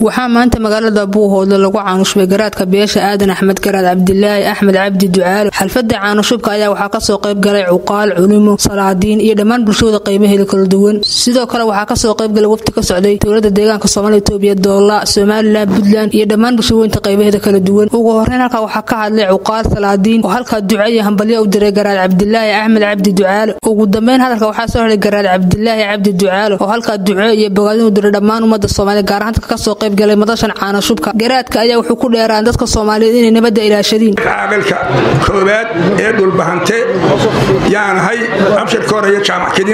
waxaa maanta magaalada buuhoodle lagu caanushbay garaadka beesha aadan axmed garaad cabdilaahi axmed cabdi ducaalo xalfada caanushubka ayaa waxaa kasoo qayb galay cuqaal culimo salaadiin iyo dhammaan bulshooda qaybaheeda kala duwan sidoo kale waxaa kasoo qaybgalay wafti ka socday dowlada deegaanka soomaaliya itoobiya doola somalilan puntland iyo dhammaan bulshooyinta qaybaheeda kala duwan ugu horeyn halkaa waxaa ka hadlay cuqaal salaadiin oo halkaa duco iyo hambalyo u diray garaad cabdilaahi axmed cabdi ducaalo ugu dambeyn hadalka waxaa soo helay garaad cabdilaahi cabdi ducaalo oo halkaa duco iyo bogaadin u diray dhammaan ummada soomaaliya gaar ahaan dadka kasoo qayb galay madashan caanashubka garaadka ayaa wuxuu ku dheeraan dadka soomaaliyeed inay nabadda ilaashadiin caaqilka koowaad ee dhulbahante yaanahay abshirka hore iyo jaamac kedin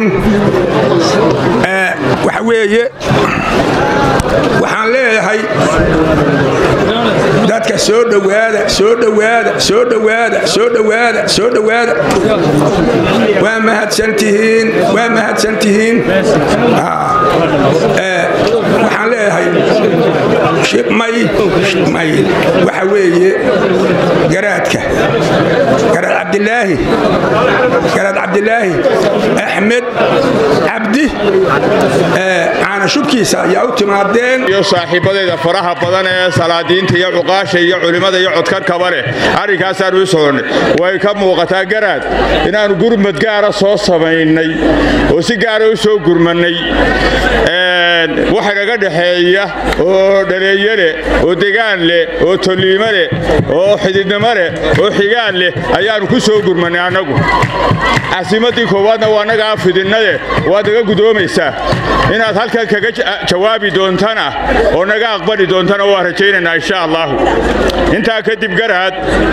waxa weeye waxaan leeyahay dadka soo dhowaada soo dhowaada soo dhowaada soo dhowaada soo dhowaada waa mahadsantihiin waa mahadsantihiin waxaan leeyahay shibmay shibmay waxa weeye garaadka garaad cabdilaahi garaad cabdilaahi axmed cabdi caanashubkiisa ayaa u timaadeen iyo saaxiibadeeda faraha badan ee salaadiinta iyo cuqaasha iyo culimmada iyo codkarkaba leh arrinkaasaan u soconnay way ka muuqataa garaad inaannu gurmad gaara soo samaynay oo si gaara u soo gurmannay waxa naga dhexeeya oo dhaleeyo leh oo degaan leh oo tolliimo leh oo xididnimo leh oo xigaan leh ayaannu ku soo gurmannay annagu casimaddii koowaadna waa nagaa fidinnade waad naga gudoomaysaa inaad halkan kaga jawaabi doontana oo naga aqbali doontana waa rajaynaynaa insha allaahu intaa kadib garaad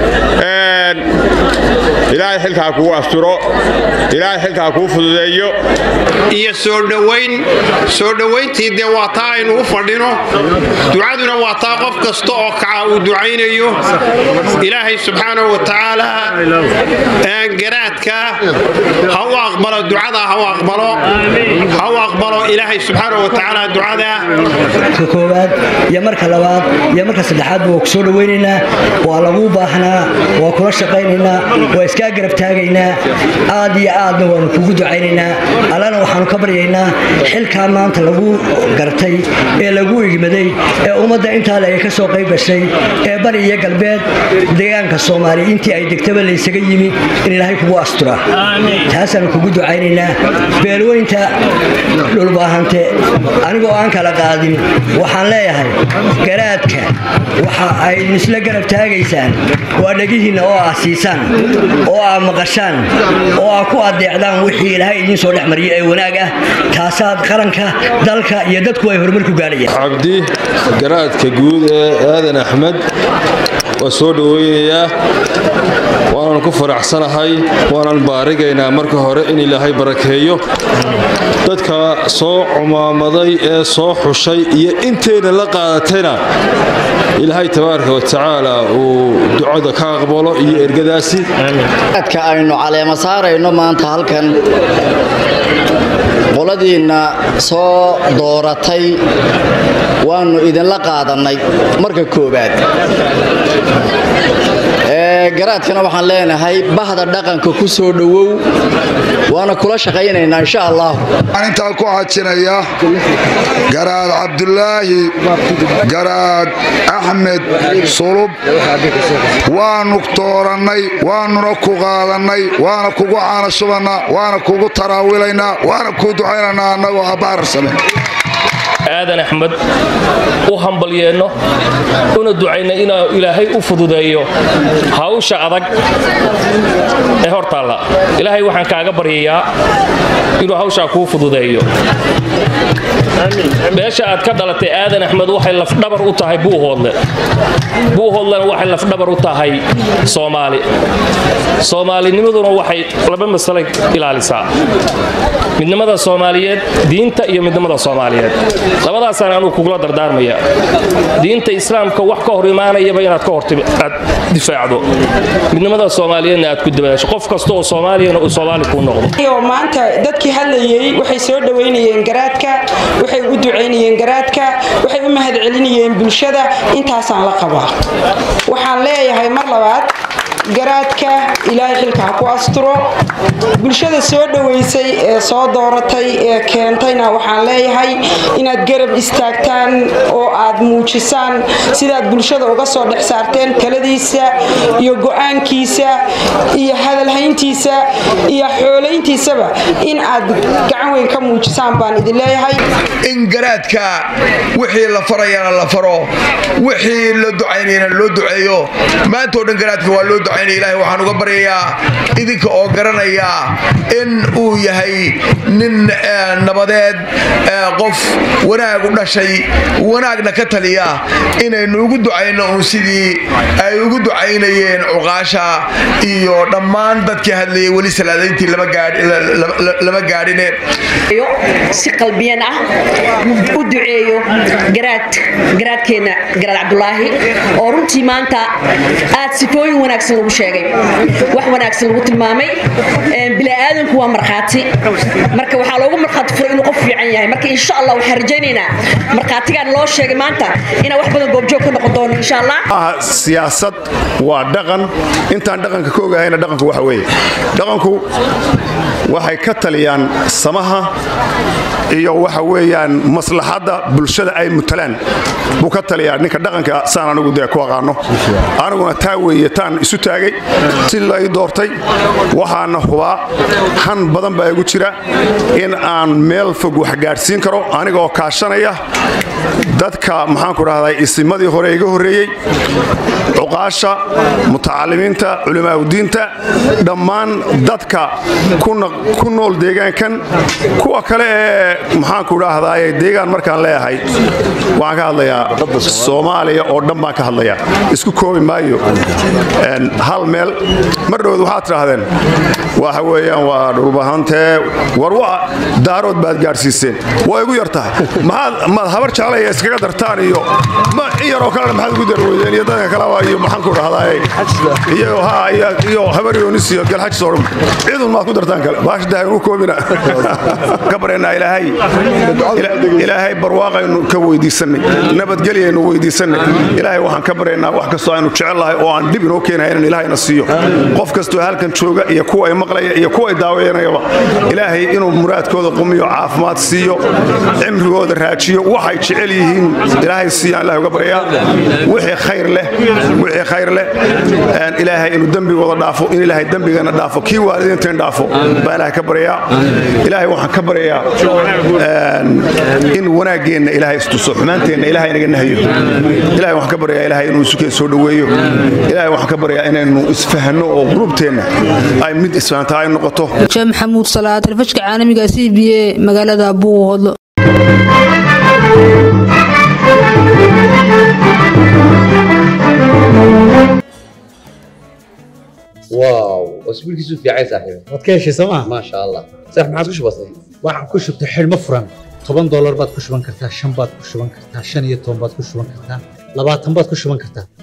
ilaahay xilkaa kuu asturo ilaahay xilkaa kuu fududeeyo iyo soo dhowayn soo dhowayntii dee waa taa aynu u fadhino ducaduna waa taa qof kasta oo kaca uu ducaynayo ilaahay subxaanahu wa tacaala garaadka ha u aqbalo ducada ha u aqbalo ha u aqbalo ilaahay subxaanahu wa tacaala ducada ka koowaad iyo marka labaad iyo marka saddexaadba waa ku soo dhowaynaynaa waa laguu baahnaa waa kula shaqaynaynaa waa iskaa garab taagaynaa aad iyo aadna waanu kugu ducaynaynaa allana waxaanu ka baryaynaa xilkaa maanta lagu gartay ee lagu igmaday ee ummadda intaale ay ka soo qayb gashay ee bari iyo galbeed deegaanka soomaaliya intii ay degtaba laysaga yimi in ilaahay kugu astura taasaanu kugu ducaynaynaa beelweynta dhulbaahante anigoo aan kala qaadin waxaan leeyahay garaadka waxa ay isla garab taagaysaan waa dhegihiinna oo aa siisaan oo aa maqashaan oo aa ku adeecdaan wixii ilaahay idiin soo dhex mariya ee wanaag ah taasaad qaranka dalka iyo dadku ay horumar ku gaadhayaan cabdi garaadka guud ee aadan axmed waa soo dhoweynayaa waanan ku faraxsanahay waanan baarigaynaa marka hore in ilaahay barakeeyo dadka soo cumaamaday ee soo xushay iyo intayna la qaadatayna ilaahay tabaaraka wa tacaala uu ducada ka aqbalo iyo ergadaasi adka aynu caleema saarayno maanta halkan qoladiinna soo dooratay waannu idinla qaadannay marka koowaad garaadkana waxaan leenahay bahda dhaqanka ku soo dhowow waana kula shaqaynaynaa insha allah waxaan intaa ku xajinaya garaad cabdulaahi garaad axmed sulub waanu doorannay waanuna ku qaadannay waana kugu caanashubannaa waana kugu taraawilaynaa waana kuu ducaynaynaa annagoo abbaarsame aadan axmed u hambalyeenno una ducayna inuu ilaahay u fududeeyo hawsha adag ee hortaalla ilaahay waxaan kaaga baryayaa inuu hawshaa kuu fududeeyo beesha aad ka dhalatay aadan axmed waxay lafdhabar u tahay buuhoodle buuhoodlena waxay lafdhabar u tahay soomaali soomaalinimaduna waxay laba masalay ilaalisaa midnimada soomaaliyeed diinta iyo midnimada soomaaliyeed labadaasaan anuu kugula dardaarmaya diinta islaamka wax ka hor imaanayaba inaad ka horaad difaacdo midnimada soomaaliyeedna aad ku dabaasho qof kasta oo soomaaliyana uu soomaali kuu noqdo maanta dadkii hadlayey waxay soo dhowaynayeen garaadka waxay u ducaynayeen garaadka waxay u mahad celinayeen bulshada intaasaan la qabaa waxaan leeyahay mar labaad garaadka ilaahay xilka ha ku asturo bulshada soo dhoweysay ee soo dooratay ee keentayna waxaan leeyahay inaad garab istaagtaan oo aad muujisaan sidaad bulshada uga soo dhex saarteen taladiisa iyo go-aankiisa iyo hadalhayntiisa iyo xoolayntiisaba in aad gacan weyn ka muujisaan baan idin leeyahay in garaadka wixii la farayana la faro wixii la ducaynayana loo duceeyo maanta oo dhan garaadka waa loo ducaynaya ilaahay waxaan uga baryayaa idinka oo garanaya in uu yahay nin nabadeed qof wanaag u dhashay wanaagna ka taliya inaynu ugu ducayno uun sidii ay ugu ducaynayeen cuqaasha iyo dhammaan dadkii hadlayay weli salaadayntii lama gaadhine si qalbiyan ah u duceeyo garaadkeenna garaad cabdulaahi oo runtii maanta aad sifooyin wanaagsan lagu sheegay wax wanaagsan lagu tilmaamay bini'aadanku waa markhaati marka waxaa loogu markhaati furay inuu qof fiican yahay marka insha allah waxaan rajaynaynaa markhaatigaan loo sheegay maanta inaan wax badan goobjoog ka noqon doono insha allah siyaasad waa dhaqan intaan dhaqanka ka ogahayna dhaqanku waxa weeye dhaqanku waxay ka taliyaan samaha iyo waxa weeyaan maslaxadda bulshada ay mutalaan buu ka taliyaa ninka dhaqanka saan anigu dee ku aqaano aniguna taa weeye taan isu taagay si lay doortay waxaana hubaa han badan baa igu jira in aan meel fog wax gaadhsiin karo anigaoo kaashanaya dadka maxaanku dhahday isimadii hore iga horreeyey cuqaasha mutacalimiinta culimaauddiinta dhammaan dadka ku nool deegaankan kuwa kale ee maxaanku dhahdaye deegaan markaan leeyahay waxaan ka hadlayaa soomaaliya oo dhan baan ka hadlayaa isku koobi maayo hal meel mar dhowd waxaad tidhaahdeen waxa weeyaan waa dhulbahantee war waa daarood baad gaadhsiiseen waa igu yar tahay maad habar jaalaya iskaga dartaan iyo in yaroo kalena maxaad ugu darweydeen iyo dadka kaleba iyo maxaanku dhahdaye iyo ha iyo habar yoonis iyo galxajis oo dhan cidun maad ku dartaan kale baashadaha ugu koobina ka bareennaa ilaahay ilaahay barwaaqaynu ka weydiisanay nabadgelyaynu weydiisanay ilaahay waxaan ka baryaynaa wax kastoo aynu jecellahay oo aan dhib inoo keenahay inaan ilaahayna siiyo qof kastoo halkan jooga iyo kuwa ay maqlaya iyo kuwa ay daawayanayaba ilaahay inuu muraadkooda qumiyo caafimaad siiyo cimrigooda raajiyo waxay jecel yihiin ilaahay siiyaan ilahay uga baryaa wixii khayr leh wixii khayr leh ilaahay inuu dembigooda dhaafo in ilaahay dembigana dhaafo kii waalidiinteen dhaafo baa ilaahay ka baryaa ilaahay waxaan ka baryayaa in wanaaggeenna ilaahay istuso xumaanteenna ilahay inaga nahayo ilahay waxaan ka baryayaa ilahay inuu isukeen soo dhoweeyo ilahay waxaan ka baryayaa inaynu isfahanno oo qulubteenna ay mid isfahantaa ay noqoto sheekh maxamuud salaad telefishka caalamiga c b a magaalada buuhodlo واو اسبوع كيسو في عايز صاحبي waad ka heshay sooma ما شاء الله صح ما عادش بسيط waxaan ku shubtay xidhmo furan toban doolar baad ku shuban kartaa shan baad ku shuban kartaa shan iyo toban baad ku shuban kartaa labaatan baad ku shuban kartaa